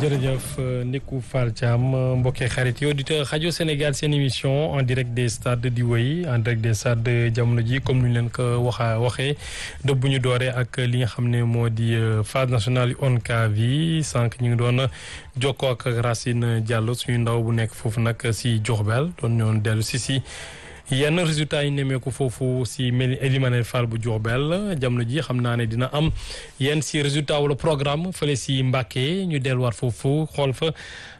jërëjëf Ndickou Fall Thiam mbokkee xarit yi auditeur rajo Sénégal seen émission en direct des stades di wéy en direct des stades jamono ji comme ni ñu leen ko waxa waxee dëbb bu ñu dooree ak li nga xam ne moo di phase nationale ONCAV yi sànq ñu ngi doon jokkoo ak Racine Diallo suñu ndaw bu nekk foofu nag si Diourbel doon ñoon dellu si si yenn résultats yi nemmeeku foofu si mel Elimane Fall bu Diourbel jamono ji xam naa ne dina am yenn si résultat wala programme fële si Mbacké ñu delluwaat foofu xool fa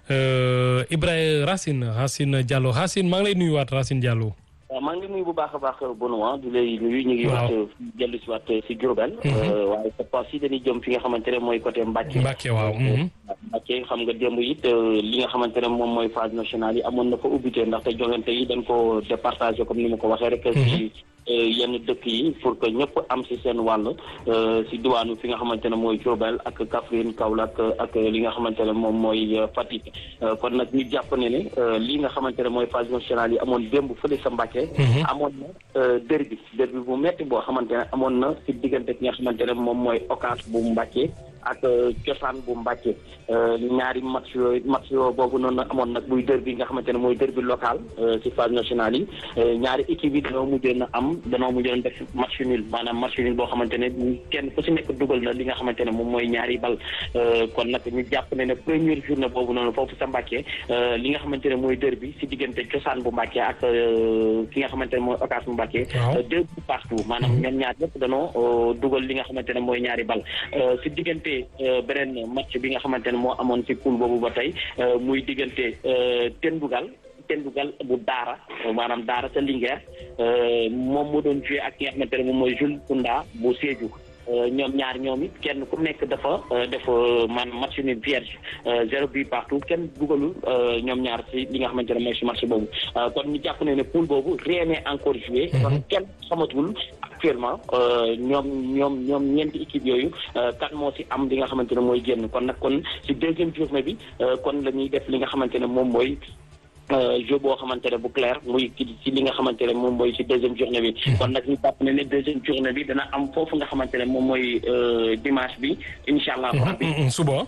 Ibrahima Racine Racine Diallo Racine maa ngi lay nuyuwaat Racine Diallo. waaw maa ngi nuyu bu baax a baax Benoît di lay nuyu ñu ngi waat dellu si waat si Diourbel waaye cette fois ci dañuy jëm fi nga xamante ne mooy côté Mbacké Mbacké waaw Mbacké xam nga démb it li nga xamante ne moom mooy phase nationale yi amoon na fa ubbite ndaxte jongante yi dañ ko départagé comme ni ma ko waxee rek si yenn dëkk yi pour que ñëpp am si seen wàll si diwaanu fi nga xamante ne mooy Diourbel ak Kaffrine Kaolack ak li nga xamante ne moom mooy Fatick kon nag ñu jàpp ne ne li nga xamante ne mooy phase nationale yi amoon démb fële sa Mbacké amoon na derby derby bu metti boo xamante ne amoon na si diggante ki nga xamante ne moom mooy Ocass bu Mbacké ak cosaan bu Mbacké ñaari match yooyu match yoo boobu noonu amoon nag muy derby nga xamante ne mooy derby local si phase nationale yi ñaari équipe yi dañoo mujjoon na am dañoo mujjoon def match nul maanaam match nul boo xamante ne kenn ku si nekk dugal na li nga xamante ne moom mooy ñaari bal kon nag ñu jàpp ne ne première journée boobu noonu foofu sa Mbacké li nga xamante ne mooy derby si diggante cosaan bu Mbacké ak ki nga xamante ne mooy Ocass bu Mbacké deux buts partout maanaam ñoom ñaar yëpp dañoo dugal li nga xamante ne mooy ñaari bal si diggante beneen match bi nga xamante ne moo amoon ci poule boobu ba tey muy diggante Tendugal Tendugal bu Daara maanaam Daara sa Linguère moom moo doon joué ak ki nga xamante ne moom mooy Jules Kounda bu Sédhiou ñoom ñaar ñoom it kenn ku nekk dafa def maanaam match nul vierge zéro but partout kenn dugalul ñoom ñaar si li nga xamante ne mooy si match boobu kon ñu jàpp ne ne poule boobu rien n'est encore joué kon kenn xamatul actuellement ñoom ñoom ñoom ñeenti équipe yooyu kan moo si am li nga xamante ne mooy génn kon nag kon si deuxième journée bi kon la ñuy def li nga xamante ne moom mooy jeu boo xamante ne bu clair muy ci li nga xamante ne moom mooy ci deuxième journée bi kon nag ñu jàpp ne ne deuxième journée bi dana am foofu nga xamante ne moom mooy dimanche bi incha allah rabbi suba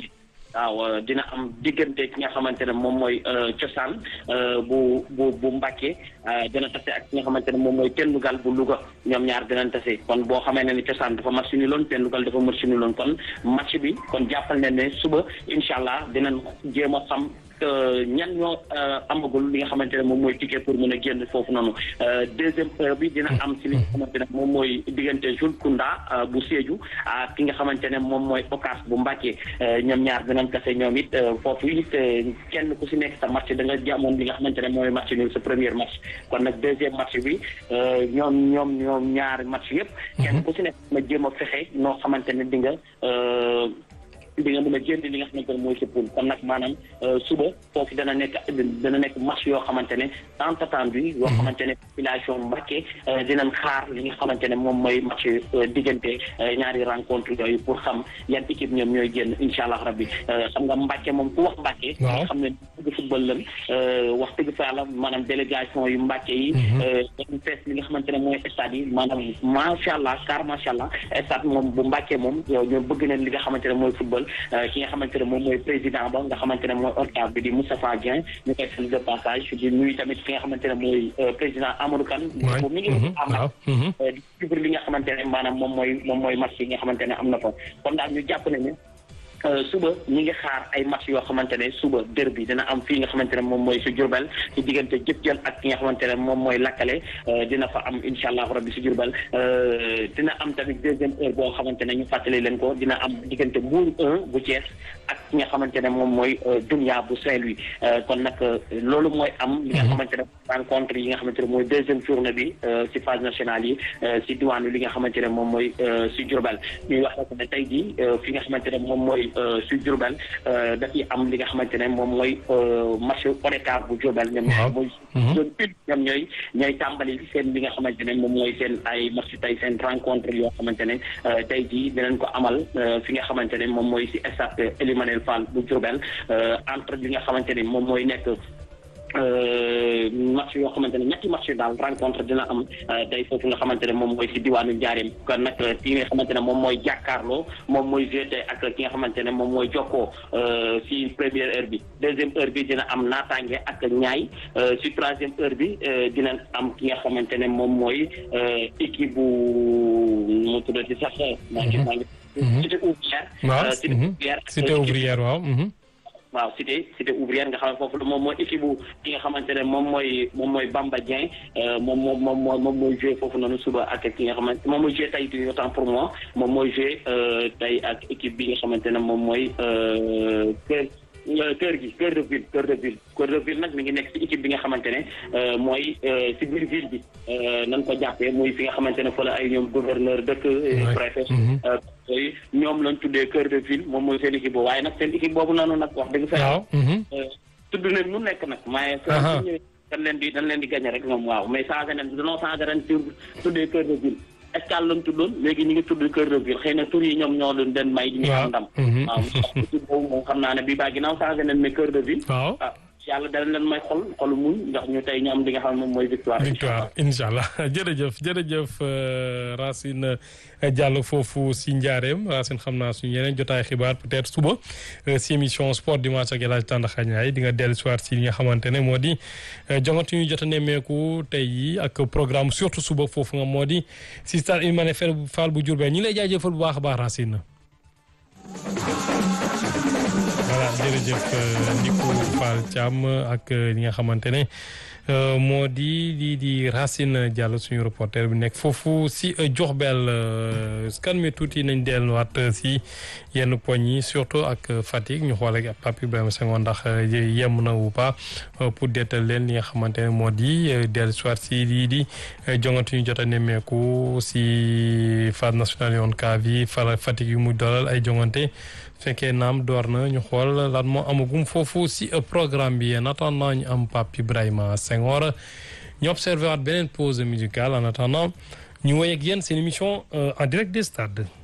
waaw dina am diggante ki nga xamante ne moom mooy cosaan bu bu bu Mbacké dina tase ak ki nga xamante ne moom mooy Tendugal bu Louga ñoom ñaar dinañ tase kon boo xamee ne ni cosaan dafa match ni loon Tendugal dafa match ni loon kon match bi kon jàppal ne ne suba incha allah dinañ jéem a xam ñan ñoo amagul li nga xamante ne moom mooy ticket pour mën a génn foofu noonu deuxième heure bi dina am si li nga xamante ne moom mooy diggante Jules Kounda bu Sédhiou ak ki nga xamante ne moom mooy Ocass bu Mbacké ñoom ñaar dinañ kase ñoom it foofu it kenn ku si nekk sa match da nga jàmmoon li nga xamante ne mooy match nul sa premier match kon nag deuxième match bi ñoom ñoom ñoom ñaari match yëpp kenn ku si nekk ma jéem a fexe noo xamante ne di nga di nga mën a génn li nga xamante ne mooy sa poule kon nag maanaam suba foofu dana nekk dana nekk match yoo xamante ne tant attendu yoo xamante ne population Mbacké dinañ xaar li nga xamante ne moom mooy match diggante ñaari rencontre yooyu pour xam yan équipe ñoom ñooy génn incha allah rabbi xam nga Mbacké moom ku wax Mbacké nga xam ne dëgg football lan wax dëgg fa yàlla maanaam délégation yu Mbacké yi dañu fees li nga xamante ne mooy stade yi maanaam macha allah car macha allah stade moom bu Mbacké moom ñoom bëgg nañ li nga xamante ne mooy football ki nga xamante ne moom mooy président ba nga xamante ne mooy ORCAV bi di Moustapha Dieng ñu koy seen de passage di nuyu tamit ki nga xamante ne mooy président Amadou Kane bu mi ngi am nag di suivre li nga xamante ne maanaam moom mooy moom mooy match yi nga xamante ne am na fa kon daal ñu jàpp ne ne suba ñi ngi xaar ay match yoo xamante ne suba derby dina am fii nga xamante ne moom mooy si Diourbel ci diggante jëp jël ak ki nga xamante ne moom mooy lakkale dina fa am incha allah rabbi si Diourbel dina am tamit deuxième heure boo xamante ne ñu fàttali leen ko dina am diggante Mbour 1 bu Thiès ak ki nga xamante ne moom mooy Dunia bu Saint-Louis kon nag loolu mooy am li nga xamante ne rencontre yi nga xamante ne mooy deuxième journée bi si phase nationale yi si diwaanu li nga xamante ne moom mooy si Diourbel ñuy wax rek ne tey jii fi nga xamante ne moom mooy si Diourbel dafay am li nga xamante ne moom mooy match ODCAV bu Diourbel ñoom mooy zone une ñoom ñooy ñooy tàmbali seen li nga xamante ne moom mooy seen ay match tey seen rencontre yoo xamante ne tey jii dinañ ko amal fi nga xamante ne moom mooy si stade Elimanel Fall bu Diourbel entre li nga xamante ne moom mooy nekk match yoo xamante ne ñetti match daal rencontre dina am day foofu nga xamante ne moom mooy si diwaanu Njaareem kon nag ki nga xamante ne moom mooy jàkkaarloo moom mooy jeté ak ki nga xamante ne moom mooy jokkoo si première heure bi deuxième heure bi dina am naataange ak ñaay si troisième heure bi dina am ki nga xamante ne moom mooy équipe bu mu tuddati sax maa ngi maa ngi cité ouvrière cité ouvrière cité ouvrière waaw waaw cité cité ouvrière nga xam ne foofu moom mooy équipe bu ki nga xamante ne moom mooy moom mooy Bamba Dieng moom moom moom moom mooy joué foofu noonu suba ak ki nga xamante moom mooy joué tey du autant pour moi moom mooy joué tey ak équipe bi nga xamante ne moom mooy kër kër gi kër de ville kër de ville kër de ville nag mi ngi nekk ci équipe bi nga xamante ne mooy ci biir ville bi nan ko jàppee muy fi nga xamante ne fa la ay ñoom gouverneur dëkk préfet yooyu ñoom lañ tuddee cœur de ville moom mooy seen équipe boobu waaye nag seen équipe boobu noonu nag wax dëgg fa tudd nañ nu nekk nag maaye sa ñëwee dañ leen di dañ leen di gagné rek ñoom waaw mais changé nañ danoo changé ren tur tuddee cœur de ville escale lañ tuddoon léegi ñu ngi tudd cœur de ville xëy na tur yi ñoom ñoo leen den may di ñu am ndam waaw équipe boobu moom xam naa ne bii baa ginnaaw changé nañ mais cœur de ville waaw yàlla dana leen may xol xolu muñ ndax ñu tey ñu am li nga xam ne moom mooy victoire. victoire incha allah jërëjëf jërëjëf Racine Diallo foofu si Njaareem Racine xam naa suñu yeneen jotaay xibaar peut-être suba si émission sport dimanche ak El Hadj Tandakha Ndiaye di nga dellu soir si li nga xamante ne moo di jongante ñu jot a nemmeeku tey yi ak programme surtout suba foofu nga moo di si stade Ely Manel Fall bu Diourbel ñi lay jaajëfal bu baax a baax Racine. voilà jërëjëf Nico Fall Thiam ak li nga xamante ne moo di di di Racine Diallo suñu reporter bi nekk foofu si Diourbel kan mi tuuti nañ delluwaat si yenn poñ yi surtout ak Fatick ñu xool ak Pape Ibrahima Senghor ndax yem na wu pas pour dettal leen li nga xamante ne moo di dellu soit si lii di jongante ñu jot a nemmeeku si phase nationale yoon CAF yi fara Fatick yu muy doolal ay jongante fekkee naam door na ñu xool lan moo amagum foofu si programme bi en attendant ñu am Pape Ibrahima Senghor ñu observé waat beneen pause musicale en attendant ñu woy ak yéen seen émission en direct des stades